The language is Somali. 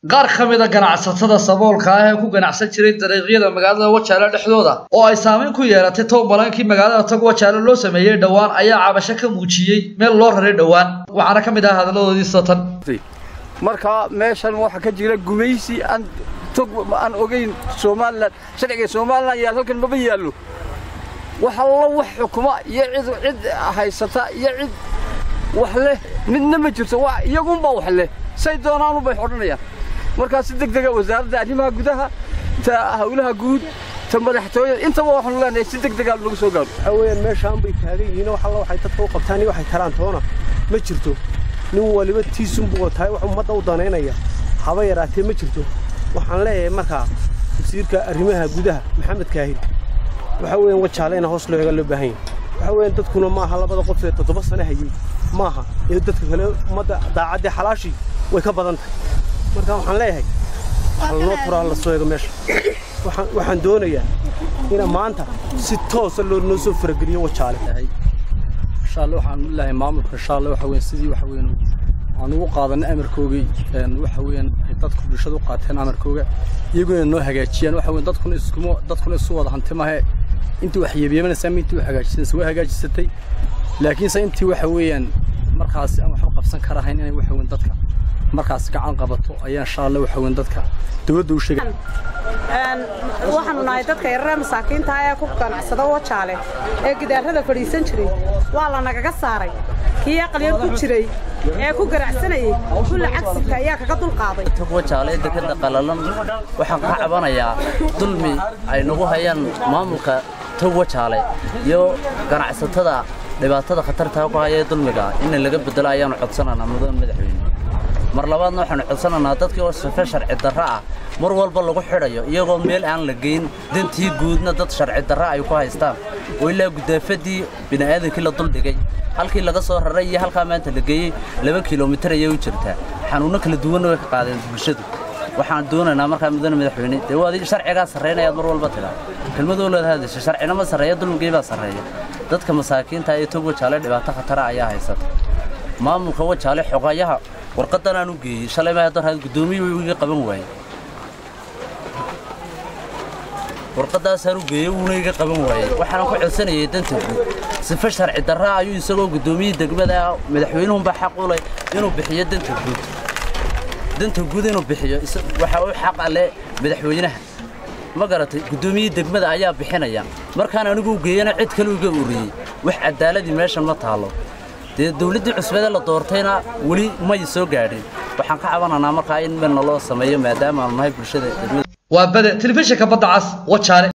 qaar ka mid a ganacsatada saboolka ah ee ku ganacsan jiray dariiqyada magaalada wajaale dhexdooda oo ay saameyn ku yeelatay towbalankii magaalada tog wajaale loo sameeyey dhowaan ayaa cabasho ka muujiyey meel loo raray dhowaan waxaana ka mid ah hadalladoodii satan marka meeshan waxaa ka jira gumaysi aan tog aan ogeyn somalilan sharciga somalilan yaal halkan maba yaallo wax allo wax xukuma iyo cid cid haysata iyo cid wax leh midna ma jirto waa iyagunbaa wax leh say doonaanu bay odhanayaan markaa si deg dega wasaaradda arrimaha gudaha ta hawlaha guud ta madaxtooyada intaba waxaanu leenahay si deg dega lagu soo gaaro waxaa weeyaan meeshaan bay taagan yihiin wax alla waxay dadka u qabtaan iyo waxay taraan toona ma jirto nin waliba tiisunbuu tahay wax ummadda u danaynaya haba yaraatee ma jirto waxaan leeyahay markaa wasiirka arrimaha gudaha maxamed kaahir waxaa weeyaan wajaale ina hoos loo eega loo baahan yahay waxaa weeyaan dadkuna maaha labada qof ee toddoba sano hayey maaha ee dadka kale ummadda daacaddii xalaashii way ka badan tahay marka waxaan leeyahay halnoo furaa la soo eego meesha waxaan doonayaa ina maanta si toosa loo noo soo farageliyo wajaale inshaalla waxaan leeyahay maamulka inshaalla waxa weeyaan sidii waxa weeyaan aan ugu qaadanay amarkoogii waxa weeyaan ay dadku bulshada u qaateen amarkooga iyaguna noo hagaajiyaan waxa weeyaan dadkuna iskuma dadkuna isu wada hanti mahe intii wax yeebiyemanaysaa ma intii wax hagaajisay way hagaajisatay laakiinse intii waxa weeyaan markaasi aan waxba qabsan karahayn inay waxa weeyaan dadka markaas gacan qabato ayaa insha Allah waxa weyn dadka dawladda u sheegay een waxaanu nahay dadka yaryar masaakiinta ah ee ku ganacsada wajaale ee gidaarada fadhiisan jiray waa la nagaga saaray kii aqalyan ku jiray ee ku ganacsanayay kulla cagsiga ayaa kaga dulqaaday tog wajaale dekada qalalan waxaan ka cabanayaa dulmi ay nagu hayaan maamulka tog wajaale iyo ganacsatada dhibaatada khatarta ku haya dulmiga in laga bedelo ayaanu codsanaynaa mudan madaxweyne mar labaadna waxaanu codsanaynaa dadkii oo sife sharci darro ah mar walba lagu xidhayo iyagoo meel aan la geyn dantii guudna dad sharci darro ay ku haystaan oo ilaa gudaafadii bini'aadankii la duldhigay halkii laga soo raray iyo halkaa maanta la geeyey laba kilomitir ayay u jirtaa xanuunno kala duwanna way ka qaadeen bulshadu waxaan doonaynaa markaa mudane madaxweyne dee waad sharcigaa sarraynayaad mar walba tidhaa kelmadoo leed hadasha sharcina ma sarreeya dulmigii baa sarreeya dadka masaakiinta ee tog wajaale dhibaato khatara ayaa haysata maamulka wajaale xogayaha warqadan aan u geeyey shalay ma hadan raad gudoomiyuu iga qaban waayey warqadaasaan u geeyey wuuna iga qaban waayey waxaan ku codsanayay danta guud sifa sharci darra ayuu isagoo gudoomiyii degmada madaxweynuhunbaa xaq u leh inuu bixiyo danta guud danta guud inuu bixiyo waxa uu xaq ale madaxweynaha ma garatay gudoomiyii degmada ayaa bixinaya markaan anigu u geeyana cid kale iga uriyey wax cadaaladii meeshan ma taalo dee dawladdii cusbadee la doortayna weli may soo gaadhin waxaan ka cabanaynaa markaa in meel naloo sameeyo maadaama aanu nahay bulshada degmada waa bade telefishinka badda cas wajaale